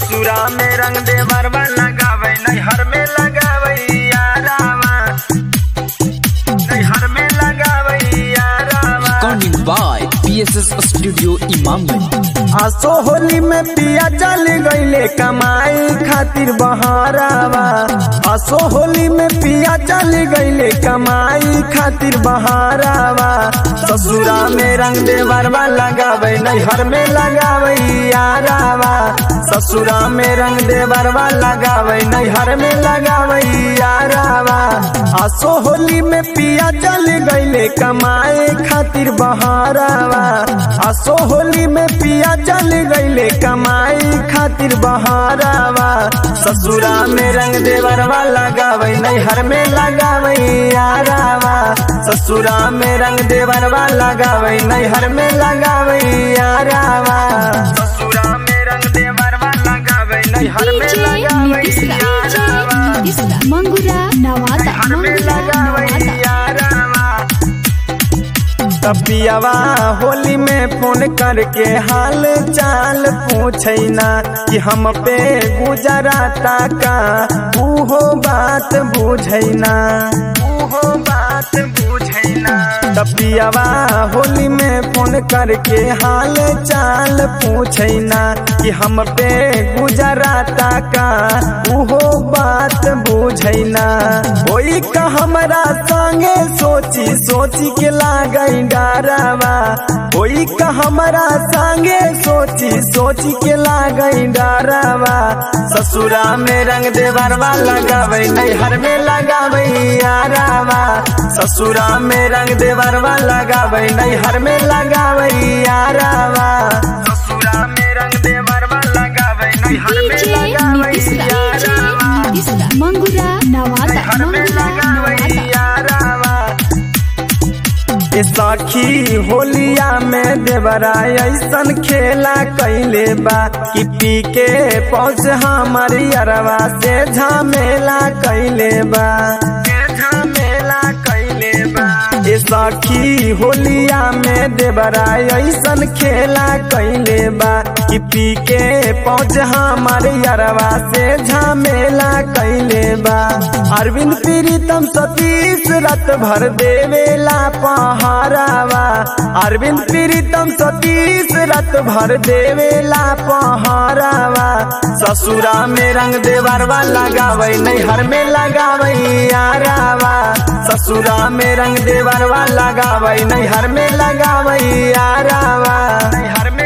ससुरा में रंग दे बरवा लगावे नैहर में लगावे यारावा नैहर में लगावे यारावा Recording by PSS Studio Imamganj. आसो होली में पिया चल गईले कमाई खातिर बहारावा आसो होली में पिया चल गईले कमाई खातिर बहारावा ससुरा में रंग दे बरवा लगावे नैहर में लगावे यारावा ससुरा में रंग दे बरवा लगावे नैहर में लगावे यारावा आसो होली में पिया चल गईले कमाए खातिर बहारावा आसो होली में पिया चल गईले कमाई खातिर बहारावा ससुरा में रंग देवरवा लगावे नैहर में लगावे यारावा ससुरा में रंग देवरवा लगावे नैहर में लगावे यारावा ससुरा में रंग देवरवा लगावे नैहर में DJ लगावे Nitish Ra, यारावा DJ Nitish Ra, Mangura Nawata, घर में Mangura लगावे Nawata. यारावा तबियावा होली में फोन करके हाल चाल पूछना कि हम पे गुजराता का उहो बात बुझैना उहो बात बुझैना तबियावा होली में फोन करके हाल चाल पूछना कि हम पे गुजराता का उहो बात बुझैना ओई का हमरा संगे सोची सोची के लागई डरावा ओई का हमरा संगे सोची सोची के लागई डरावा ससुरा में रंग देवरवा लगावे नैहर में लगावे यारावा ससुरा में रंग देवरवा लगावे नैहर में लगावे यारावा ससुरा में रंग देवरवा लगावे नैहर में DJ लगावे Nitish Ra, यारावा DJ Nitish Ra, Mangura Nawata, घर में Mangura लगावे Nawata. यारावा ए सखी होलिया में देवरा ऐसन खेला कैले बा कि पी के पहुँच हमारी अरवा से झमेला कैले बा झमेला कैले बा ए सखी होलिया में देवरा ऐसन खेला कैले बा कि पी के पहुँच हमारे अरवा से झमेला कैले बा अरविंद प्रीतम सतीश रत भर देवेला पहारावा अरविंद प्रीतम सतीश रत भर देवेला पहारावा ससुरा में रंग देवरवा लगावे नैहर में लगावे यारावा ससुरा में रंग देवरवा लगावे नैहर में लगावे यारावा नैहर में